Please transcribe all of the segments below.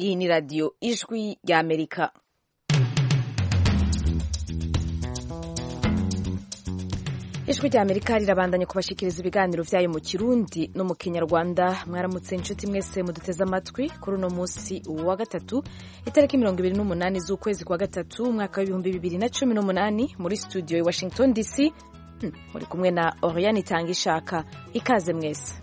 Iyi ni radiyo ijwi ry'Amerika. ijwi ry'amerika rirabandanya kubashyikiriza ibiganiro byayo mu kirundi no mu kinyarwanda mwaramutse inshuti mwese muduteze amatwi kuri uno munsi wa gatatu itariki mirongo ibiri n'umunani z'ukwezi kwa gatatu umwaka w'ibihumbi bibiri na cumi n'umunani muri studio i washington dc muri kumwe na oriyani itanga ishaka ikaze mwese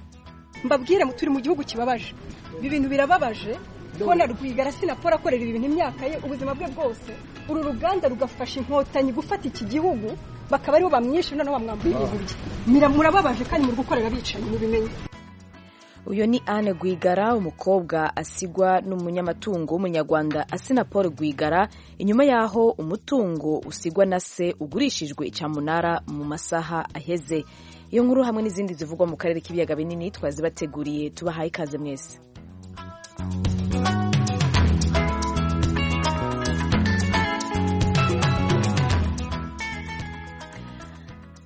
mbabwire turi mu gihugu kibabaje ibi bintu birababaje kubona rwigara sinapora akorera ibintu imyaka ye ubuzima bwe bwose uru ruganda rugafasha inkotanyi gufata iki gihugu bakaba aribo bamwishe noneho bamwambuye ibintu bye murababaje kandi muri gukorera bicanyi mubimenye uyu ni Anne Rwigara umukobwa asigwa n'umunyamatungo w'umunyarwanda asina Paul Rwigara inyuma y'aho umutungo usigwa na se ugurishijwe cyamunara mu masaha aheze iyo nkuru hamwe n'izindi zivugwa mu karere k'ibiyaga binini twazibateguriye tubahaye ikaze mwese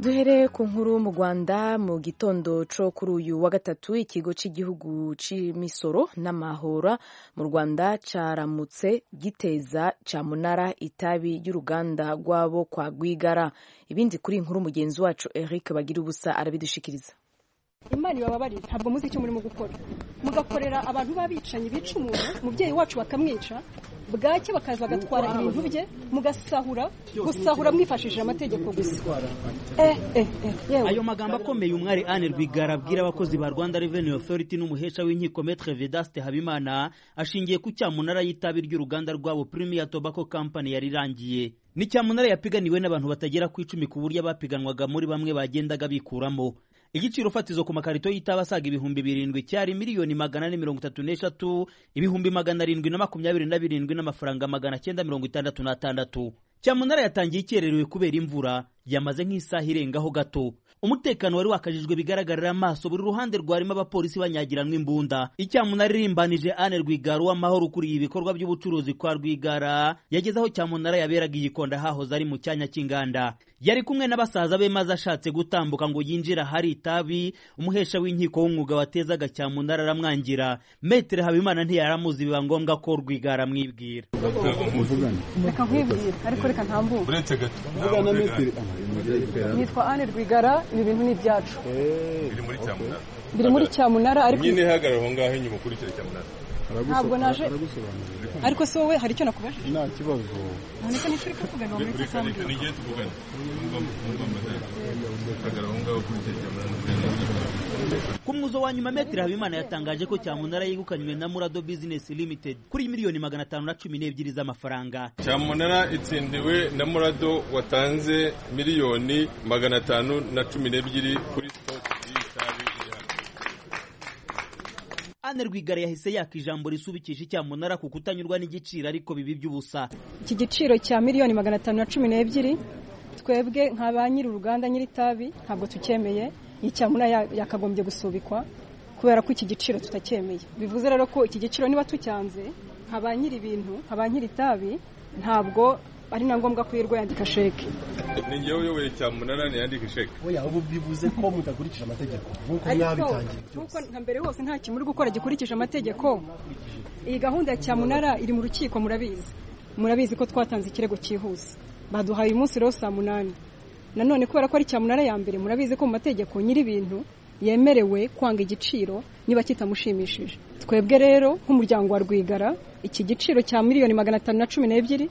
duhere ku nkuru mu rwanda mu gitondo cyo kuri uyu wa gatatu ikigo cy'igihugu cy'imisoro n'amahoro mu rwanda cyaramutse giteza cyamunara itabi ry'uruganda rwabo kwa rwigara ibindi kuri inkuru mugenzi wacu eric bagira ubusa arabidushyikiriza imana ibababarire ntabwo muzi icyo murimo gukora mugakorera abantu b'abicanyi bica umuntu umubyeyi wacu bakamwica bwacye bakaza bagatwara ibintu bye mugasahura gusahura mwifashishije amategeko gusa ayo magambo akomeye umwari Anne Rwigara abwira abakozi ba Rwanda Revenue Authority n'umuhesha w'inkiko Maître Vedaste Habimana ashingiye ku cyamunara y'itabi ry'uruganda rwabo Premier Tobacco Company yari irangiye ni cyamunara yapiganiwe n'abantu batagera ku icumi ku buryo abapiganwaga muri bamwe bagendaga bikuramo igiciro fatizo ku makarito y'itabi asaga ibihumbi birindwi cyari miliyoni magana ane mirongo itatu n'eshatu ibihumbi magana arindwi na makumyabiri na birindwi n'amafaranga magana cyenda mirongo itandatu n'atandatu cyamunara yatangiye ikererewe kubera imvura yamaze nk'isaha irengaho gato umutekano wari wakajijwe bigaragarira amaso buri ruhande rwarimo abapolisi banyagiranwa imbunda icyamunara irimbanije ane rwigara uw'amahoro ukuriye ibikorwa by'ubucuruzi kwa rwigara yageze aho cyamunara yaberaga igikonda hahoze ari mu cyanya cy'inganda yari kumwe na basaza be maze ashatse gutambuka ngo yinjire ahari itabi umuhesha w'inkiko w'umwuga watezaga cyamunara aramwangira metere habimana ntiyaramuzi biba ngombwa ko rwigara amwibwira reka nkwibwire ariko reka ntambuke nitwa Anne Rwigara ibi bintu ni ibyacu biri muri cyamunara ariko nyine ihagarara aho ngaho inyuma kuri icyo cyamunara ntabwo naje ariko se wowe hari icyo nakubajije nta kibazo nonese ni turi kuvugana ubu muri sambwe ni igihe tuvugana ku mwuzo wa nyuma metero habimana yatangaje ko cyamunara yegukanywe na murado bizinesi limited kuri miliyoni magana atanu na cumi n'ebyiri z'amafaranga cyamunara itsindiwe na murado watanze miliyoni magana atanu na cumi n'ebyiri kuri Anne Rwigara yahise yaka ijambo risubikisha icyamunara ku kutanyurwa n'igiciro ariko bibi by'ubusa iki giciro cya miliyoni magana atanu na cumi n'ebyiri twebwe nka ba nyiri uruganda nyir'itabi ntabwo tucyemeye iyi cyamunara yakagombye gusubikwa kubera ko iki giciro tutacyemeye bivuze rero ko iki giciro niba tucyanze nka ba nyiri ibintu nka ba nyiri itabi ntabwo ari na ngombwa ko yirirwa yandika sheke ni ngewe uyoboye cyamunara ntiyandike sheke oya ubu bivuze ko mutakurikije amategeko nk'uko mwabitangiye byose nka mbere hose nta kintu muri gukora gikurikije amategeko iyi gahunda ya cyamunara iri mu rukiko murabizi murabizi ko twatanze ikirego cyihuse baduhaye umunsi rero saa munani nanone kubera ko ari cyamunara ya mbere murabizi ko mu mategeko nyir'ibintu yemerewe kwanga igiciro niba kitamushimishije twebwe rero nk'umuryango wa rwigara iki giciro cya miliyoni magana atanu na cumi n'ebyiri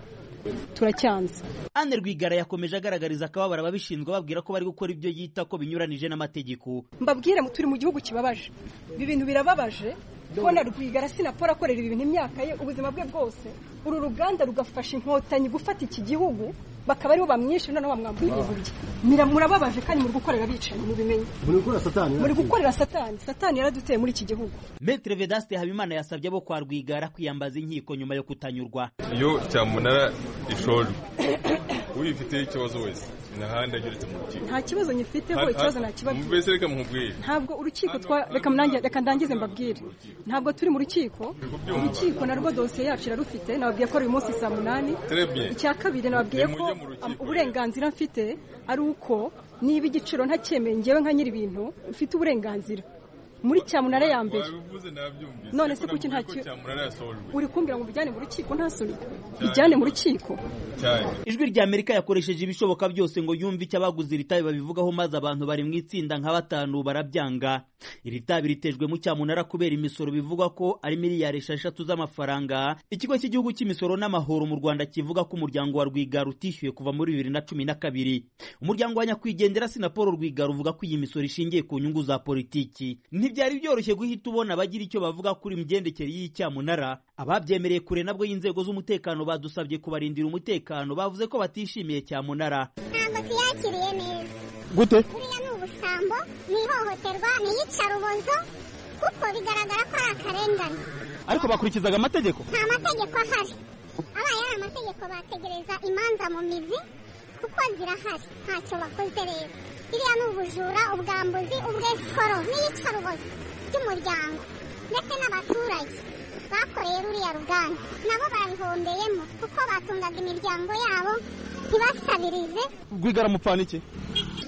turacyanze Anne Rwigara yakomeje agaragariza akababara ababishinzwe babwira ko bari gukora ibyo yita ko binyuranije n'amategeko mbabwire turi mu gihugu kibabaje ibi bintu birababaje kubona rwigara sinapora akorera ibintu imyaka ye ubuzima bwe bwose uru ruganda rugafasha inkotanyi gufata iki gihugu bakaba aribo bamwishe noneho bamwambuye ibintu bye murababaje kandi muri gukorera abicanyi mubimenye muri gukorera satani muri gukorera satani satani yaraduteye muri iki gihugu Maître Vedaste Habimana yasabye abo kwa rwigara kwiyambaza inkiko nyuma yo kutanyurwa iyo cyamunara ishojwe uyifiteho ikibazo wese nahandi ageretse mu rukiko nta kibazo nyifiteho ikibazo nakibabwira mbese reka mubwire ntabwo urukiko reka ndangize mbabwire ntabwo turi mu rukiko urukiko narwo dosiye yacu irarufite nababwiye ko ari uyu munsi saa munani icya kabiri nababwiye ko uburenganzira mfite ari uko niba igiciro ntacyemeye ngewe nka nyir'ibintu mfite uburenganzira muri cyamunara ya mbere wabivuze nabyumvise None se ariko kuki navuga nta ko cyo- cyamunara yasohojwe uri kumbwira ngo mbijyane mu rukiko nta soni bijyane mu rukiko cyane ijwi rya amerika yakoresheje ibishoboka byose ngo yumve icyo abaguze iri tabi babivugaho maze abantu bari mu itsinda nka batanu barabyanga iri tabi ritejwemo cyamunara kubera imisoro bivugwa ko ari miliyari esheshatu z'amafaranga ikigo cy'igihugu cy'imisoro n'amahoro mu rwanda kivuga ko umuryango wa rwigara utishyuye kuva muri bibiri na cumi na kabiri umuryango wa nyakwigendera sinapolo rwigara uvuga ko iyi misoro ishingiye ku nyungu za politiki ntibyari byoroshye guhita ubona abagira icyo bavuga kuri imigendekere y'iyi cyamunara ababyemereye kure nabwo y'inzego z'umutekano badusabye kubarindira umutekano bavuze ko batishimiye cyamunara ntabwo tuyakiriye neza gute buriya ni ubusambo ni ihohoterwa ni iyicarubozo kuko bigaragara ko ari akarengane ariko bakurikizaga amategeko nta mategeko ahari abaye ari amategeko bategereza imanza mu mizi kuko zirahari ntacyo bakoze rero iriya ni ubujura ubwambuzi ubwesoro n'iyicarubozo ry'umuryango ndetse n'abaturage bakoreye ruriya ruganda nabo babihombeyemo kuko batungaga imiryango yabo ntibasabirize rwigara mupfana iki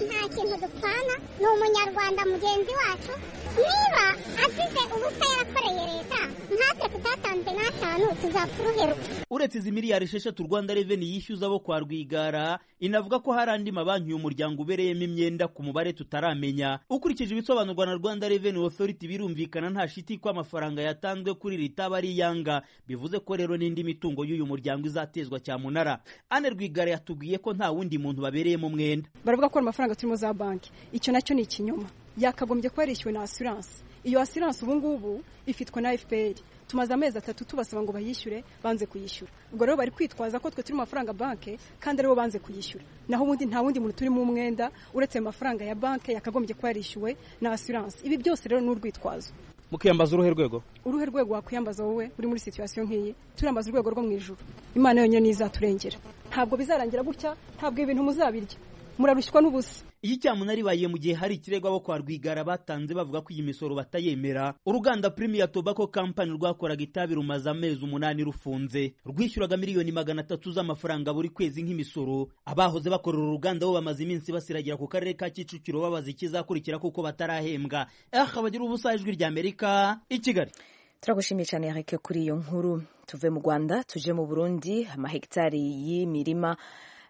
nta kintu dupfana ni umunyarwanda mugenzi wacu niba azize ubusa yarakoreye leta natwe tutatanze n'atanu tuzapfa uruheruka uretse izi miliyari esheshatu rwanda reveni yishyuza bo kwa rwigara inavuga ko hari andi mabanki uyu muryango ubereyemo imyenda ku mubare tutaramenya ukurikije ibisobanurwa na rwanda reveni otoriti birumvikana nta shiti ko amafaranga yatanzwe kuri iri taba ari iyanga bivuze ko rero n'indi mitungo y'uyu muryango izatezwa cyamunara ane rwigara yatubwiye ko nta wundi muntu babereyemo umwenda baravuga ko ari amafaranga turimo za banki icyo nacyo ni ikinyoma yakagombye kuba yarishyuwe na asiranse iyo asiranse ubu ngubu ifitwe na fpr tumaze amezi atatu tubasaba ngo bayishyure banze kuyishyura ubwo rero bari kwitwaza ko twe turi mu mafaranga banki kandi aribo banze kuyishyura naho ubundi nta wundi muntu turimo umwenda uretse ayo mafaranga ya banki yakagombye kuba yarishyuwe na asiranse ibi byose rero ni urwitwazo mukiyambaza uruhe rwego uruhe rwego wakwiyambaza wowe uri muri situwasiyo nk'iyi turambaza urwego rwo mu ijuru imana yonyine izaturengera ntabwo bizarangira gutya ntabwo ibi bintu muzabirya murarushywa n'ubusa iyi cyamunara ibaye mu gihe hari ikirego abo kwa rwigara batanze bavuga ko iyi misoro batayemera uruganda premier tobacco company rwakoraga itabi rumaze amezi umunani rufunze rwishyuraga miliyoni magana atatu z'amafaranga buri kwezi nk'imisoro abahoze bakorera uruganda bo bamaze iminsi basiragira ku karere ka kicukiro babaza ikizakurikira kuko batarahembwa eh abagira ubusa ijwi rya amerika i kigali turagushimiye cyane yareke kuri iyo nkuru tuve mu rwanda tuje mu burundi amahegitari y'imirima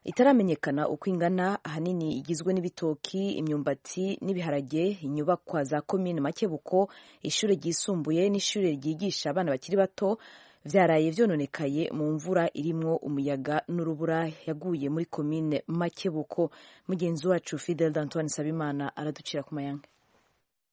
itaramenyekana uko ingana ahanini igizwe n'ibitoki imyumbati n'ibiharage inyubakwa za komine makebuko ishuri ryisumbuye n'ishuri ryigisha abana bakiri bato byaraye byononekaye mu mvura irimwo umuyaga n'urubura yaguye muri komine makebuko mugenzi wacu fidel d'antoine sabimana araducira ku mayanga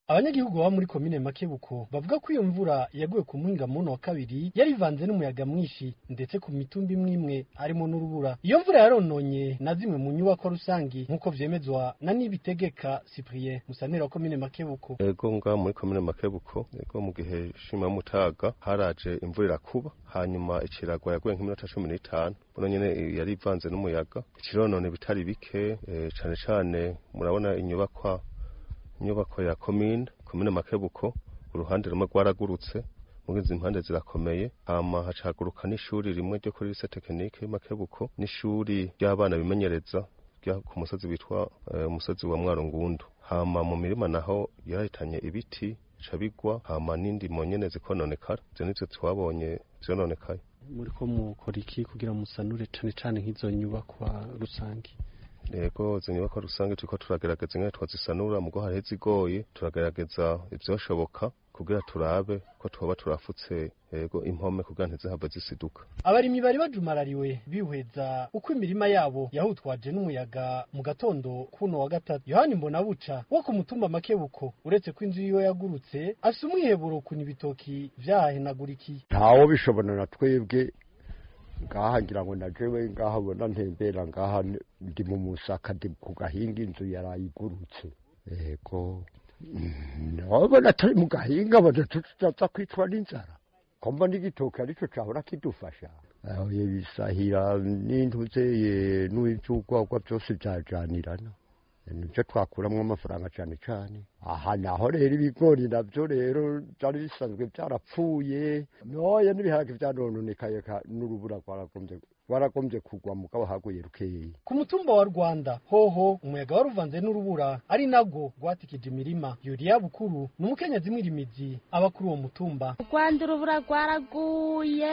abanyagihugu baba muri komine makebuko bavuga ko iyo mvura yaguye ku muhinga muno wa kabiri yari ivanze n'umuyaga mwinshi ndetse ku mitumba imwe imwe harimo n'urubura iyo mvura yarononye na zimwe mu nyubakwa rusange nk'uko vyemezwa na nibitegeka cyprien musanera wa komine makebuko ego ngaho muri komine makebuko ego mu gihe shimamutaga haraje imvura irakuba hanyuma ikiragwa yaguye nk'iminota cumi n'itanu buno nyene eh, yari ivanze n'umuyaga ikironone bitari bike eh, cane cane murabona inyubakwa inyubako ya komine komine makebuko uruhande rumwe rwaragurutse muri izi mpande zirakomeye hama hacaguruka n'ishuri rimwe ryo kuri lycée tekinike makebuko n'ishuri ry'abana bimenyereza ryo ku musozi witwa eh, umusozi wa mwarungundu hama mu mirima naho yarahitanye ibiti bica bigwa hama n'indimo nyene zikononekara izo nizo twabonye zononekaye muriko mukora iki kugira musanure cane cane nk'izo nyubakwa rusange rego izo nyubakwa rusange turiko turagerageza ingene twazisanura mugo hariho izigoye turagerageza ivyoshoboka kugira turabe ko twoba turafutse yego impome kugira ntizihave zisiduka abarimyi bari bajumarariwe bihweza uko imirima yabo yahutwaje n'umuyaga mu gatondo kuno wa gatatu yohani mbonabuca wo ku mutumba makebuko uretse ko inzu yiwe yagurutse afise umwiheburo kuni ibitoki vyahahenagurikiye ntawo bishobora na twebwe ngaha ngira ngo najewe ngaha bona ntembera ngaha ni- ndi mu musaka ndi ku gahinga inzu yarayigurutse yego Mm, nabona atari mu gahinga bona tutaza kwicwa n'inzara komba n'igitoki arico cahora kidufasha Aho bisahira n'intuze ye n'ivyougwagwa vyose vyajanirana nivyo twakuramwo amafaranga cane cane aha naho rero ibigori navyo rero vyari bisanzwe vyarapfuye noya n'ibiharage vyanononekaye ka- n'urubura rwaragombye waragombye kugwa mugabo haguye rukeya ku mutumba wa rwanda hoho umuyaga waruvanze n'urubura ari nabwo rwatikije imirima yuriya bukuru ni umukenyezi mwirimizi aba kuri uwo mutumba rwanda urubura rwaraguye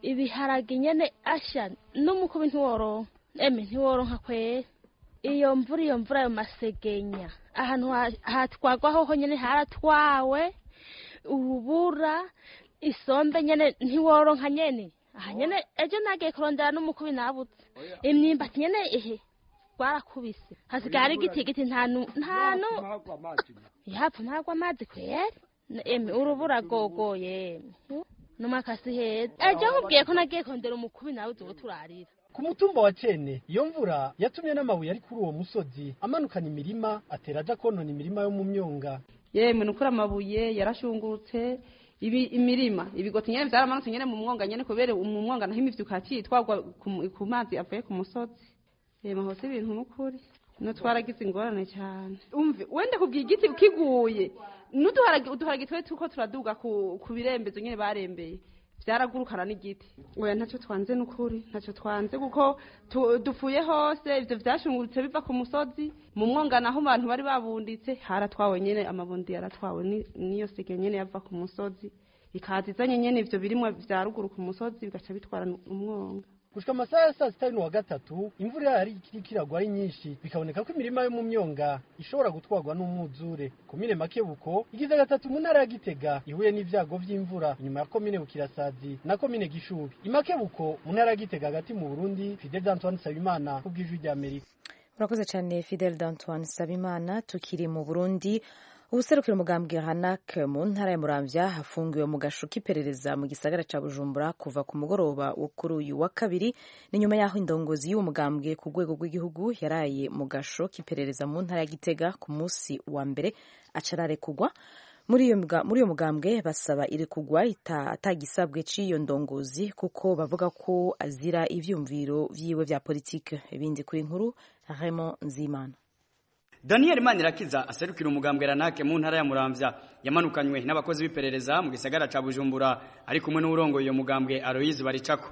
ibiharage nyene asha n'umukubi ntiworonka eme ntiworonka kwera iyo mvura iyo mvura ayo masegenya ahantu ha- hatwagwa hoho nyene haratwawe urubura isombe nyene ntiworonka nyene aha nyene ejo nagiye kurondera n'umukubi nabutse imyimbati nyene ehe rwarakubise hasigaye ari igiti igiti nta nu- nta nu ihapfa ntagwa amazi kweri eme urubura gogoye n'umakasi heza ejo nkubwiye ko nagiye kurondera umukubi nawe uzi uwo turarira ku mutumba wa cene iyo mvura yatumye n'amabuye ari kuri uwo musozi amanukana imirima atera aja konona imirima yo mu myonga yemwe ni ukuri amabuye yarashungurutse ibi- imirima ibigoti nyine byaramanutse nyine mu mwonga nyine kubera mu mwonga naho imivyuka yaciye itwagwa ku mu- ku mazi avuye ku musozi yemwe hose ibintu n'ukuri nutwaragize ingorane cyane umve wenda kubwira igiti kiguye n'uduharage uduharage twari turiko turaduga ku ku birembezo nyine barembeye byaragurukana n'igiti oya ntacyo twanze n'ukuri ntacyo twanze kuko tu- dupfuye hose ivyo vyashungurutse biva ku musozi mu mwonga naho abantu bari babunditse haratwawe nyene amabundi yaratwawe ni- niyo sege nyene yava ku musozi ikaza izanye nyene ivyo birimwa vya ruguru ku musozi bigaca bitwara umwonga gushika amasaha ya saa sita y'uwa gatatu imvura yari ikiriko iragwa ari nyinshi bikaboneka ko imirima yo mu myonga ishobora gutwarwa n'umwuzure komine makebuko igize gatatu mu ntara ya gitega ihuye n'ivyago vy'imvura inyuma ya komine bukirasazi na komine gishubi imakebuko mu ntara ya gitega hagati mu burundi fidel antoine nsabimana ku bw'ijwi ry'amerika urakoze cyane fidel d'antoine sabimana tukiri mu burundi ubuserukira umugambwe hanak mu ntara ya muramvya hafungiwe mu gasho k'iperereza mu gisagara ca bujumbura kuva ku mugoroba wo kuri uyu wa kabiri ni nyuma y'aho indongozi y'uwo mugambwe ku rwego rw'igihugu yaraye mu gasho k'iperereza mu ntara ya gitega ku munsi wa mbere acararekugwa muri iyo mga- muri uyo mugambwe basaba irekugwa ita- atagisabwe c'iyo ndongozi kuko bavuga ko azira ivyumviro vyiwe vya politike ibindi kuri nkuru Raymond Nzimana Daniel Manirakiza aserukira umugambwe ranake mu ntara ya Muramvya yamanukanywe n'abakozi b'iperereza mu gisagara ca Bujumbura ari kumwe n'urongoye uyo mugambwe Aloise Baricako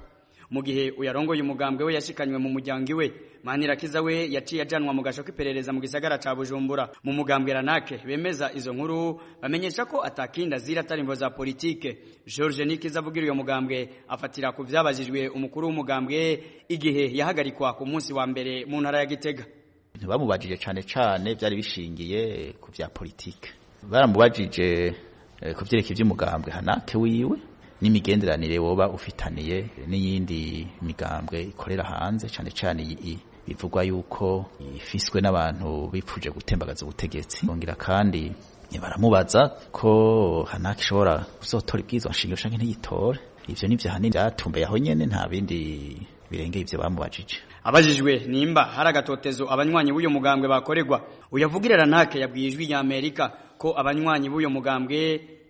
mu gihe uyarongoye umugambwe we yashikanywe mu muryango iwe Manirakiza we yaciye ajanwa mu gasho k'iperereza mu gisagara ca Bujumbura mu mugambwe ranake bemeza izo nkuru bamenyesha ko atakinda zira atarimbo za politike George Nikiza avugira uyo mugambwe afatira ku vyabajijwe umukuru w'umugambwe igihe yahagarikwa ku munsi wa mbere mu ntara ya Gitega ntibamubajije cyane cyane byari bishingiye ku bya politike baramubajije eh, ku byerekeye iby'umugambwe hanake wiwe n'imigenderanire woba ufitaniye n'iyindi migambwe ikorera hanze cyane cyane iyi- iyi bivugwa yuko ifiswe n'abantu bipfuje gutembagaza ubutegetsi bongera kandi baramubaza ko hanake ishobora kuzotora ibwirizwa nshingiro canke ntiyitore ivyo ni vyahanini vyatumbereye aho nyene nta bindi birengeye ivyo bamubajije abajijwe nimba hari agatotezo abanywanyi b'uyo mugambwe bakorerwa uyavugira ranake yabwiye ijwi ya amerika ko abanywanyi b'uyo mugambwe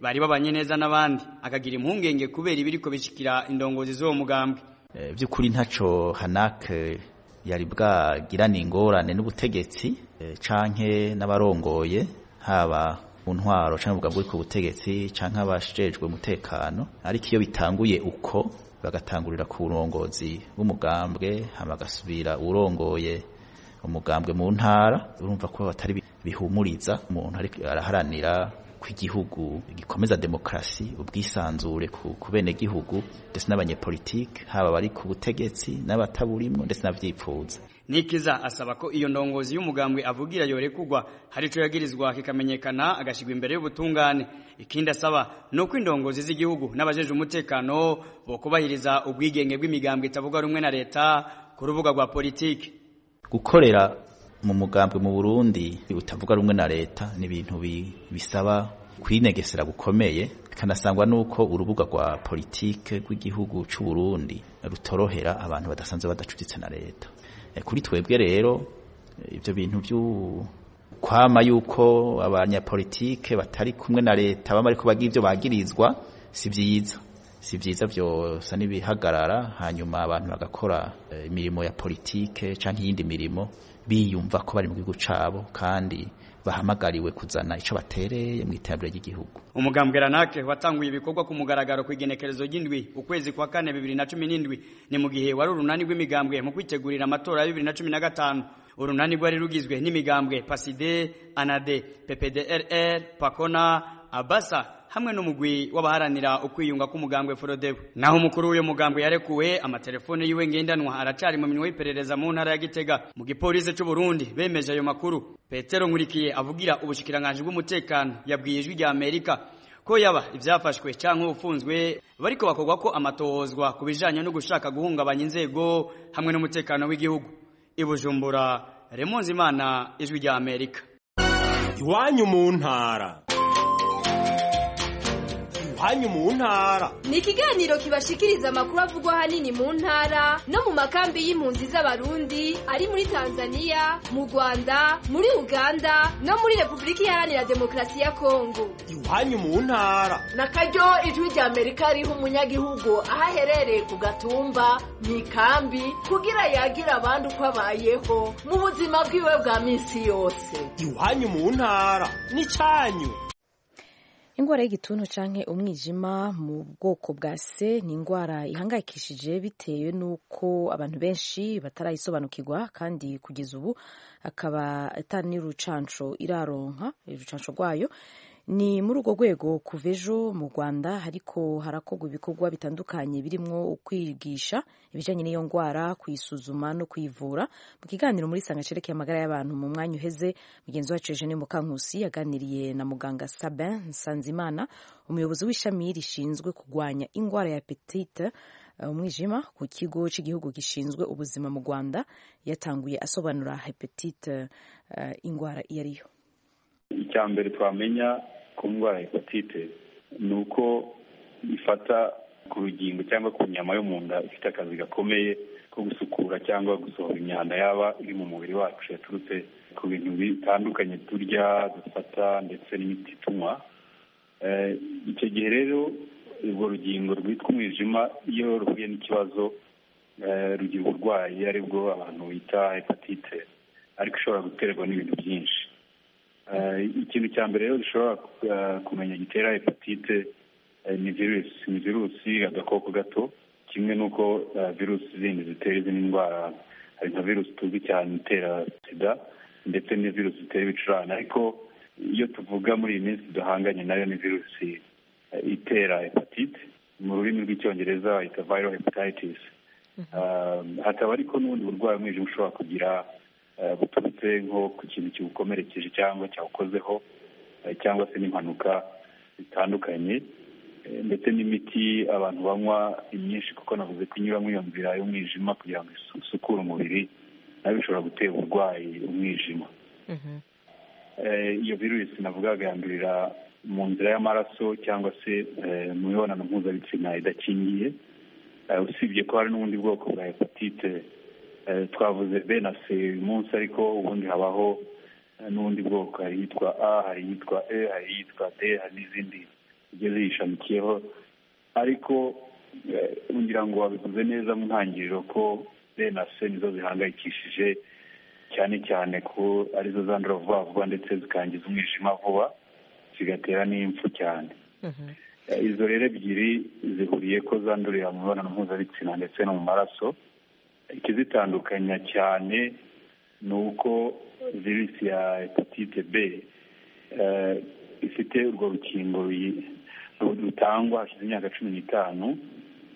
bari babanye neza n'abandi akagira impungenge kubera ibiriko bishikira indongozi z'uwo mugambwe Eh, by'ukuri ntacyo hanake yari bwagirane ingorane n'ubutegetsi eh, canke n'abarongoye haba mu ntwaro canke ubwa bw'uko butegetsi canke abashejwe umutekano ariko iyo bitanguye uko bagatangurira ku burongozi bw'umugambwe hama gasubira urongoye umugambwe mu ntara urumva ko batari bi- bihumuriza umuntu ariko araharanira ko igihugu gikomeza demokarasi ubwisanzure ku ku benegihugu ndetse n'abanyepolitike haba abari ku butegetsi n'abataburimwo ndetse n'abyipfuza nikiza asaba ko iyo ndongozi y'umugambwe avugira yorekugwa hari ico yagirizwa kikamenyekana agashigwa imbere y'ubutungane ikindi asaba ni uko indongozi z'igihugu n'abajeje umutekano bokubahiriza ubwigenge bw'imigambwe itavuga rumwe na leta ku rubuga rwa politiki gukorera mu mugambwe mu Burundi utavuga rumwe na leta ni ibintu bi- bisaba kwinegesera gukomeye bikanasangwa n'uko urubuga rwa politike rw'igihugu cy'u Burundi rutorohera abantu badasanzwe badacuritse na leta Eh, kuri twebwe rero eh, ibyo bintu by'u- kwama yuko abanyapolitike batari kumwe na leta baba ariko bagira ibyo bagirizwa si byiza si byiza byosa n'ibihagarara hanyuma abantu bagakora eh, imirimo ya politike cyangwa iyindi mirimo biyumva ko bari mu gihugu cyabo kandi bahamagariwe kuzana icyo batereye mu iterambere ry'igihugu umugambwe ranake watanguye ibikorwa ku mugaragaro ku igenekerezo ry'indwi ukwezi kwa kane bibiri na cumi n'indwi ni mu gihe wari urunani rw'imigambwe mu kwitegurira amatora ya bibiri na cumi na gatanu urunani rwari rugizwe n'imigambwe paside anade ppdrr pakona abasa hamwe n'umugwi w'abaharanira ukwiyunga k'umugambwe forodebo naho umukuru w'uyu mugambwe yarekuwe amatelefone yiwe ngendanwa aracari mu minwe y'iperereza mu ntara ya gitega mu gipolisi c'u Burundi bemeje ayo makuru petero nkurikiye avugira ubushikiranganji bw'umutekano yabwiye ijwi rya amerika ko yaba ibyafashwe cyangwa ufunzwe bariko bakorwa ko amatohozwa ku bijanye no gushaka guhungabanya inzego hamwe n'umutekano w'igihugu ibujumbura remunzi imana ijwi rya amerika iwanyu mu ntara iwanyu mu ntara ni ikiganiro kibashikiriza amakuru avugwa ahanini mu ntara no mu makambi y'impunzi z'abarundi ari muri tanzania mu rwanda muri uganda no muri repubulika iharanira demokarasi ya kongo iwanyu mu ntara na karyo ijwi rya amerika riha umunyagihugu aho aherereye ku gatumba mu ikambi kugira yagira abandi uko abayeho mu buzima bwiwe bwa minsi yose iwanyu mu ntara ni cyanyu indwara y'igituntu canke umwijima mu bwoko bwa se ni indwara ihangayikishije bitewe n'uko abantu benshi batarayisobanukirwa kandi kugeza ubu akaba atari n'irucanco iraronka urucanco rwayo ni muri urwo rwego kuva ejo mu rwanda ariko harakorwa ibikorwa bitandukanye birimo kwigisha ibijyanye n'iyo ndwara kuyisuzuma no kuyivura mu kiganiro muri sangacereke y'amagara y'abantu mu mwanya uheze mugenzi wacu eugene mukankusi yaganiriye na muganga sabin nsanzimana umuyobozi w'ishami rishinzwe kurwanya indwara ya petite umwijima ku kigo cy'igihugu gishinzwe ubuzima mu rwanda yatanguye asobanura hepatite indwara iyo ariyo icya mbere twamenya ku ndwara ya hepatite ni uko ifata ku rugingo cyangwa ku nyama yo mu nda ifite akazi gakomeye ko gusukura cyangwa gusohora imyanda yaba iri mu mubiri wacu yaturutse ku bintu bitandukanye turya dufata ndetse n'imiti tunywa icyo gihe rero urwo rugingo rwitwa umwijima iyo ruhuye n'ikibazo rugira uburwayi aribwo abantu bita hepatite ariko ishobora guterwa n'ibintu byinshi ikintu cya mbere rero dushobora kumenya gitera hepatite ni virusi ni virusi agakoko gato kimwe n'uko virusi zindi zitera izindi ndwara hari nka virusi tuzi cyane itera sida ndetse na virusi zitera ibicurane ariko iyo tuvuga muri iyi minsi duhanganye nayo ni virusi itera hepatite mu rurimi rw'icyongereza bayita viro hepatitis hakaba ariko n'ubundi burwayi umwijima ushobora kugira buturutse nko ku kintu kiwukomerekeje cyangwa cyawukozeho cyangwa se n'impanuka zitandukanye ndetse n'imiti abantu banywa imyinshi kuko navuze ko inyuramo iyo nzira y'umwijima kugira ngo isukure umubiri nayo bishobora gutera uburwayi umwijima iyo virusi navuga yandurira mu nzira y'amaraso cyangwa se mu mibonano mpuzabitsina idakingiye usibye ko hari n'ubundi bwoko bwa hepatite twavuze b na c uyu munsi ariko ubundi habaho n'ubundi bwoko hari iyitwa a hari iyitwa e hari iyitwa d hari n'izindi zigiye ziyishamikiyeho ariko ngira ngo wabivuze neza mu ntangiriro ko b na c nizo zihangayikishije cyane cyane ko arizo zandura vuba vuba ndetse zikangiza umwijima vuba zigatera n'impfu cyane izo rero ebyiri zihuriye ko zandurira mu mibonano mpuzabitsina ndetse no mu maraso ikizitandukanya cyane ni uko virusi ya hepatite b ifite urwo rukingo rutangwa hashize imyaka cumi n'itanu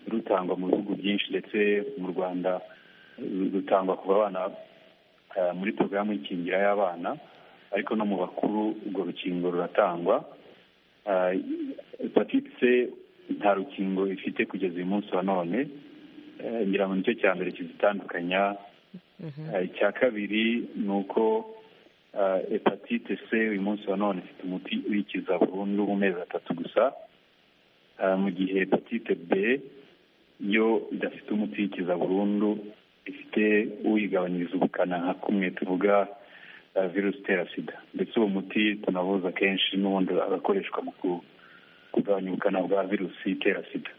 rutangwa mu bihugu byinshi ndetse mu rwanda rutangwa ku bana muri porogaramu y'ikingira y'abana ariko no mu bakuru urwo rukingo ruratangwa hepatite c nta rukingo ifite kugeza uyu munsi wa none ngira ngo nicyo cya mbere kizitandukanya icya kabiri ni uko hepatite c uyu munsi wa none ifite umuti uyikiza burundu mu mezi atatu gusa mu gihe hepatite b yo idafite umuti uyikiza burundu ifite uyigabanyiriza ubukana nka kumwe tuvuga virusi itera sida ndetse uwo muti tunavuza akenshi n'ubundi agakoreshwa mu kugabanya ubukana bwa virusi itera sida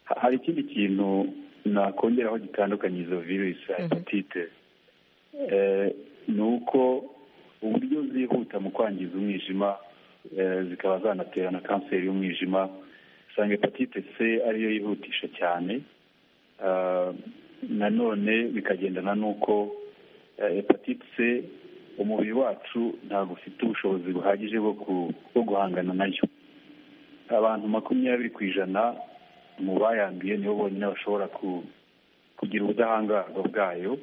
hari ikindi kintu nakongeraho gitandukanye izo virusi hepatite ni uko uburyo zihuta mu kwangiza umwijima zikaba zanaterana kanseri y'umwijima usanga hepatite c ariyo yihutisha cyane nanone bikagendana n'uko hepatite c umubiri wacu ntabwo ufite ubushobozi buhagije bwo guhangana nayo abantu makumyabiri ku ijana mu bayanduye nibo bonyine bashobora kugira ubudahangarwa bwayo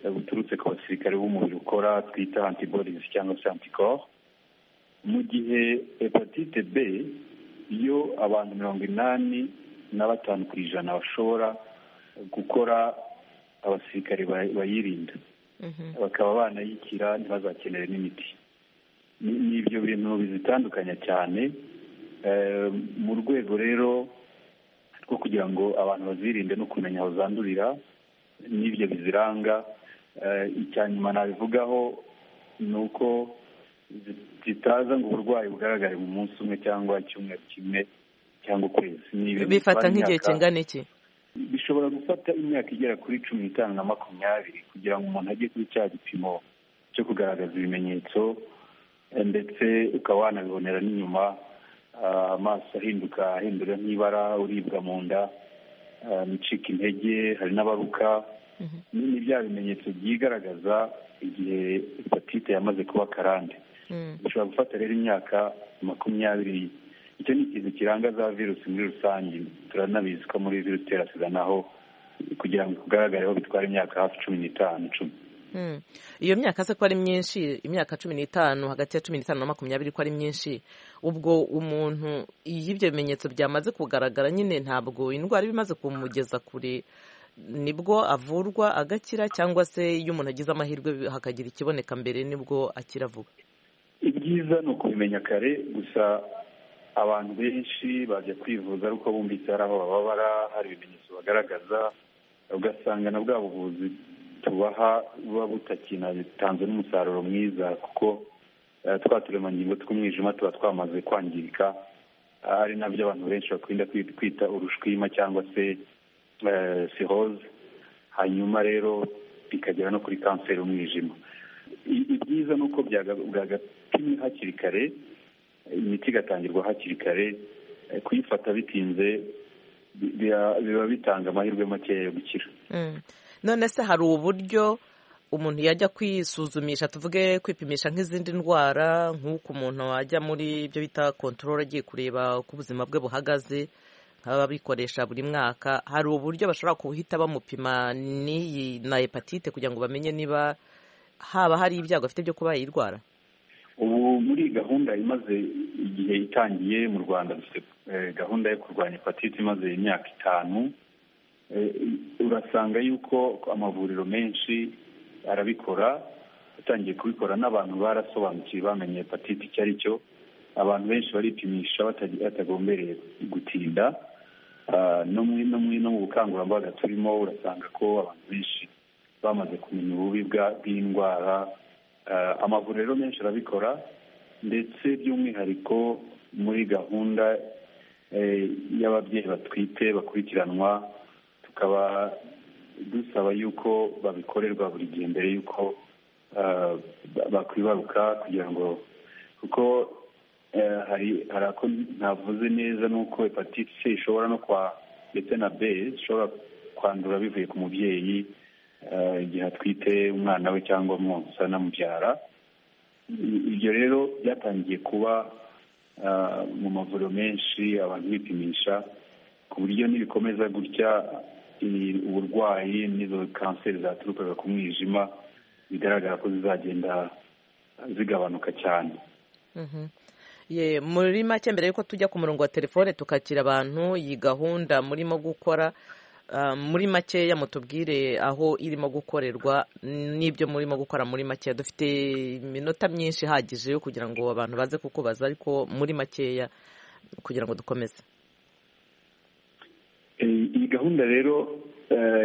buturutse ku basirikare b'umubiri ukora twita antibodies cyangwa se anticorps mu gihe hepatite b iyo abantu mirongo inani na batanu ku ijana bashobora gukora abasirikare bayirinda bakaba banayikira ntibazakenere n'imiti ni ibyo bintu bizitandukanya cyane mu rwego rero rwo kugira ngo abantu bazirinde no kumenya aho zandurira n'ibyo biziranga icya nyuma nabivugaho ni uko zitaza ngo uburwayi bugaragare mu munsi umwe cyangwa icyumweru kimwe cyangwa ukwezi bifata nk'igihe kingana iki bishobora gufata imyaka igera kuri cumi n'itanu na makumyabiri kugira ngo umuntu ajye kuri cya gipimo cyo kugaragaza ibimenyetso ndetse ukaba wanabibonera n'inyuma amaso ahinduka ahindura nk'ibara uribwa mu nda micika intege hari n'abaruka ni bya bimenyetso byigaragaza igihe hepatite yamaze kuba karande bishobora gufata rero imyaka makumyabiri icyo ni ikintu kiranga za virusi muri rusange turanabizi ko muri virusi itera sida naho kugira ngo igaragareho bitwara imyaka hafi cumi n'itanu icumi iyo myaka se ko ari myinshi imyaka cumi n'itanu hagati ya cumi n'itanu na makumyabiri ko ari myinshi ubwo umuntu iyo ibyo bimenyetso byamaze kugaragara nyine ntabwo indwara iba imaze kumugeza kure nibwo avurwa agakira cyangwa se iyo umuntu agize amahirwe hakagira ikiboneka mbere nibwo akira vuba ibyiza ni ukubimenya kare gusa abantu benshi bajya kwivuza ariko bumvise hari aho bababara hari ibimenyetso bagaragaza ugasanga na bwa buvuzi tubaha buba butatanze n'umusaruro mwiza kuko twa turemangingo tw'umwijima tuba twamaze kwangirika ari nabyo abantu benshi bakunda kwita urushwima cyangwa se siroze hanyuma rero bikagera no kuri kanseri y'umwijima ibyiza ni uko bwagapimwe hakiri kare imiti igatangirwa hakiri kare kuyifata bitinze biba bitanga amahirwe makeya yo gukira none se hari uburyo umuntu yajya kwisuzumisha tuvuge kwipimisha nk'izindi ndwara nk'uko umuntu ajya muri ibyo bita kontorora agiye kureba uko ubuzima bwe buhagaze nk'ababikoresha buri mwaka hari uburyo bashobora guhita bamupima n'iyi na hepatite kugira ngo bamenye niba haba hari ibyago afite byo kuba yayirwara ubu muri gahunda imaze igihe itangiye mu rwanda gahunda yo kurwanya hepatite imaze imyaka itanu urasanga yuko amavuriro menshi arabikora atangiye kubikora n'abantu barasobanukiwe bamenye hepatite icyo ari cyo abantu benshi baripimisha batagombereye gutinda no mu bukangurambaga turimo urasanga ko abantu benshi bamaze kumenya ububi bw'indwara amavuriro menshi arabikora ndetse by'umwihariko muri gahunda y'ababyeyi batwite bakurikiranwa tukaba dusaba yuko babikorerwa buri gihe mbere y'uko bakwibaruka kugira ngo kuko hari hari ako ntavuze neza n'uko hepatite c ishobora no kwa ndetse na b ishobora kwandura bivuye ku mubyeyi igihe atwite umwana we cyangwa mwonsa anamubyara ibyo rero byatangiye kuba mu mavuriro menshi abantu bipimisha ku buryo nibikomeza gutya uburwayi n'izo kanseri zaturukaga ku mwijima bigaragara ko zizagenda zigabanuka cyane muri make mbere y'uko tujya ku murongo wa telefone tukakira abantu iyi gahunda murimo gukora muri makeya mutubwire aho irimo gukorerwa n'ibyo murimo gukora muri makeya dufite iminota myinshi ihagije yo kugira ngo abantu baze kukubaza ariko muri makeya kugira ngo dukomeze iyi gahunda rero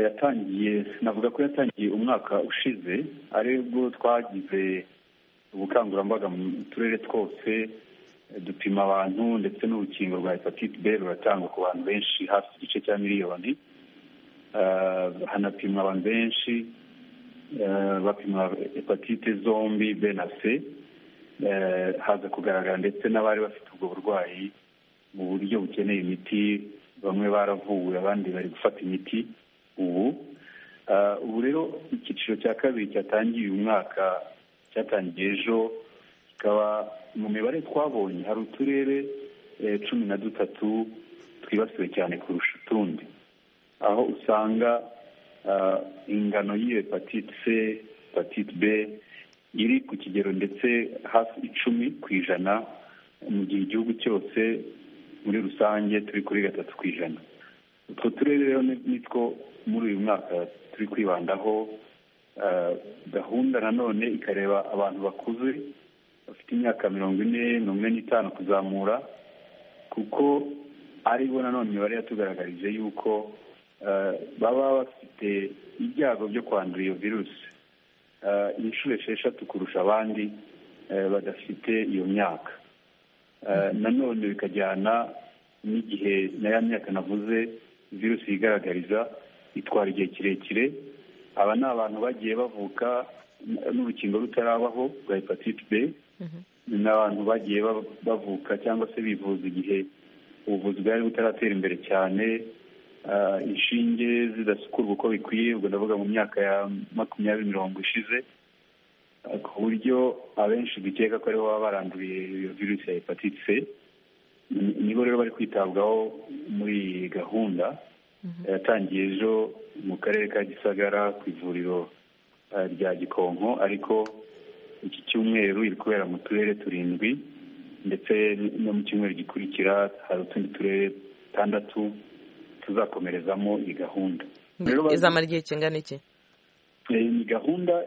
yatangiye navuga ko yatangiye umwaka ushize aribwo twagize ubukangurambaga mu turere twose dupima abantu ndetse n'urukingo rwa hepatite b ruratangwa ku bantu benshi hafi igice cya miliyoni hanapimwa abantu benshi bapima hepatite zombi b na c haza kugaragara ndetse n'abari bafite ubwo burwayi mu buryo bukeneye imiti bamwe baravuwe abandi bari gufata imiti ubu ubu rero icyiciro cya kabiri cyatangiye uyu mwaka cyatangiye ejo kikaba mu mibare twabonye hari uturere cumi na dutatu twibasiwe cyane kurusha utundi aho usanga ingano y'iyo hepatite c hepatite b iri ku kigero ndetse hafi icumi ku ijana mu gihe igihugu cyose muri rusange turi kuri gatatu ku ijana utwo turere rero nitwo muri uyu mwaka turi kwibandaho gahunda nanone ikareba abantu bakuze bafite imyaka mirongo ine n'umwe n'itanu kuzamura kuko aribo nanone imibare yatugaragarije yuko baba bafite ibyago byo kwandura iyo virusi inshuro esheshatu kurusha abandi badafite iyo myaka nanone bikajyana n'igihe na ya myaka navuze virusi yigaragariza itwara igihe kirekire aba ni abantu bagiye bavuka n'urukingo rutarabaho rwa hepatite b ni abantu bagiye bavuka cyangwa se bivuza igihe ubuvuzi bwari butaratera imbere cyane inshinge zidasukurwa uko bikwiye ubwo ndavuga mu myaka ya makumyabiri mirongo ishize ku buryo abenshi dukeka ko aribo baba baranduriye iyo virusi ya hepatite c nibo rero bari kwitabwaho muri iyi gahunda yatangiye ejo mu karere ka gisagara ku ivuriro rya gikonko ariko iki cyumweru iri kubera mu turere turindwi ndetse no mu cyumweru gikurikira hari utundi turere tandatu tuzakomerezamo iyi gahunda izamara igihe kingana iki iyi gahunda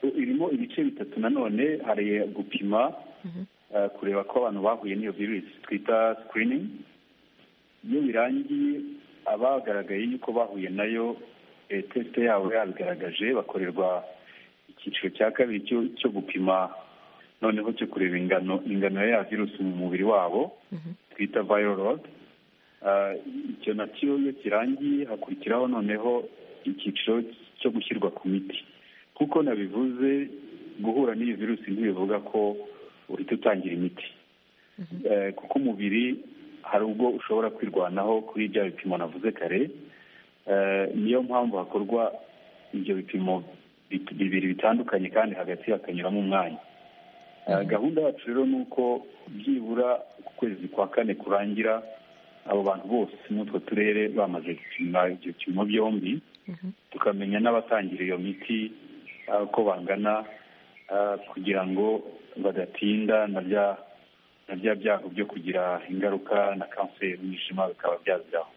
irimo ibice bitatu nanone hari gupima kureba ko abantu bahuye n'iyo virusi twita sikiriningi iyo birangiye abagaragaye yuko bahuye nayo tesite yabo yabigaragaje bakorerwa icyiciro cya kabiri cyo gupima noneho cyo kureba ingano ingano ya virusi mu mubiri wabo twita vayirorodi icyo nacyo iyo kirangiye hakurikiraho noneho icyiciro cyo gushyirwa ku miti kuko nabivuze guhura n'iyo virusi ntibivuga ko uhita utangira imiti kuko umubiri hari ubwo ushobora kwirwanaho kuri bya bipimo navuze kare niyo mpamvu hakorwa ibyo bipimo bibiri bitandukanye kandi hagati hakanyuramo umwanya gahunda yacu rero ni uko byibura ku kwezi kwa kane kurangira abo bantu bose muri utwo turere bamaze gupima ibyo bipimo byombi tukamenya n'abatangira iyo miti uko bangana kugira ngo badatinda na bya byago byo kugira ingaruka na kanseri y'umwijima bikaba byaziraho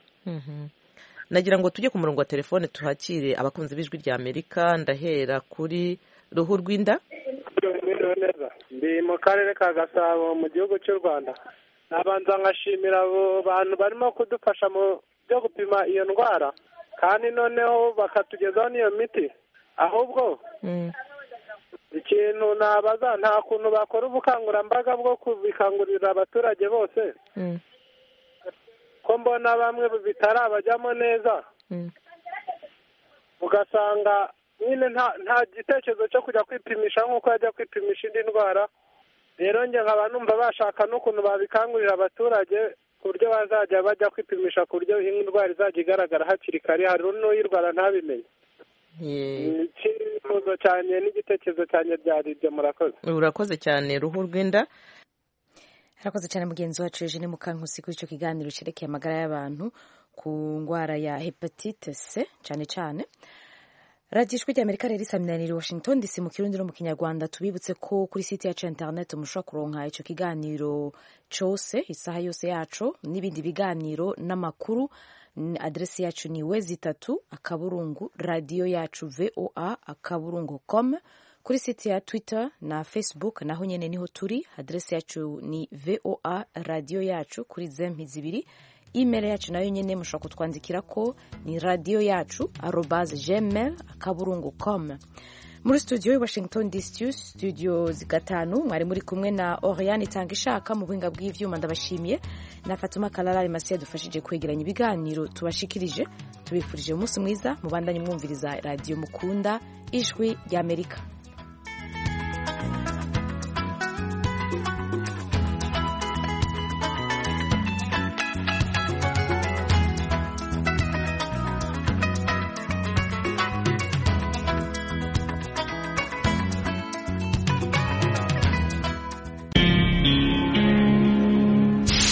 nagira ngo tujye ku murongo wa telefone tuhakire abakunzi b'ijwi rya amerika ndahera kuri ruhu rw'inda ndi mu karere ka gasabo mu gihugu cy'u rwanda nabanza nkashimira abo bantu barimo kudufasha mu byo gupima iyo ndwara kandi noneho bakatugezaho n'iyo miti ahubwo ikintu nabaza nta kuntu bakora ubukangurambaga bwo kubikangurira abaturage bose ko mbona bamwe bitarabajyamo neza ugasanga nyine nta gitekerezo cyo kujya kwipimisha nk'uko yajya kwipimisha indi ndwara rero njye nkaba numva bashaka n'ukuntu babikangurira abaturage ku buryo bazajya bajya kwipimisha ku buryo indwara izajya igaragara hakiri kare hari n'uyirwara ntabimenye icyifuzo cyane n'igitekerezo cyane byari ibyo murakoze urakoze cyane ruhu rw'inda harakoze cyane mugenzi wacu eugene mukankusi kuri icyo kiganiro cyerekeye amagara y'abantu ku ndwara ya hepatite c cyane cyane radiyo ijwi ry'amerika rero isaminanira washington dc mu kirundi no mu kinyarwanda tubibutse ko kuri site yacu interineti mushobora kuronka icyo kiganiro cyose isaha yose yacu n'ibindi biganiro n'amakuru aderesi yacu ni wezi itatu akaburungu radiyo yacu voa akaburungu com kuri site ya twitter na facebook naho nyine niho turi aderesi yacu ni voa radiyo yacu kuri zempizi ibiri imeri yacu nayo nyine mushobora kutwandikira ko ni radiyo yacu arobaze gmail akaburungu com muri studio i washington dc studio gatanu mwari muri kumwe na oriyani itanga ishaka mu buhinga bw'ibyuma ndabashimiye na fatuma kararari masiya dufashije kwegeranya ibiganiro tubashikirije tubifurije umunsi mwiza mubandanye mwumviriza radiyo mukunda ijwi ry'amerika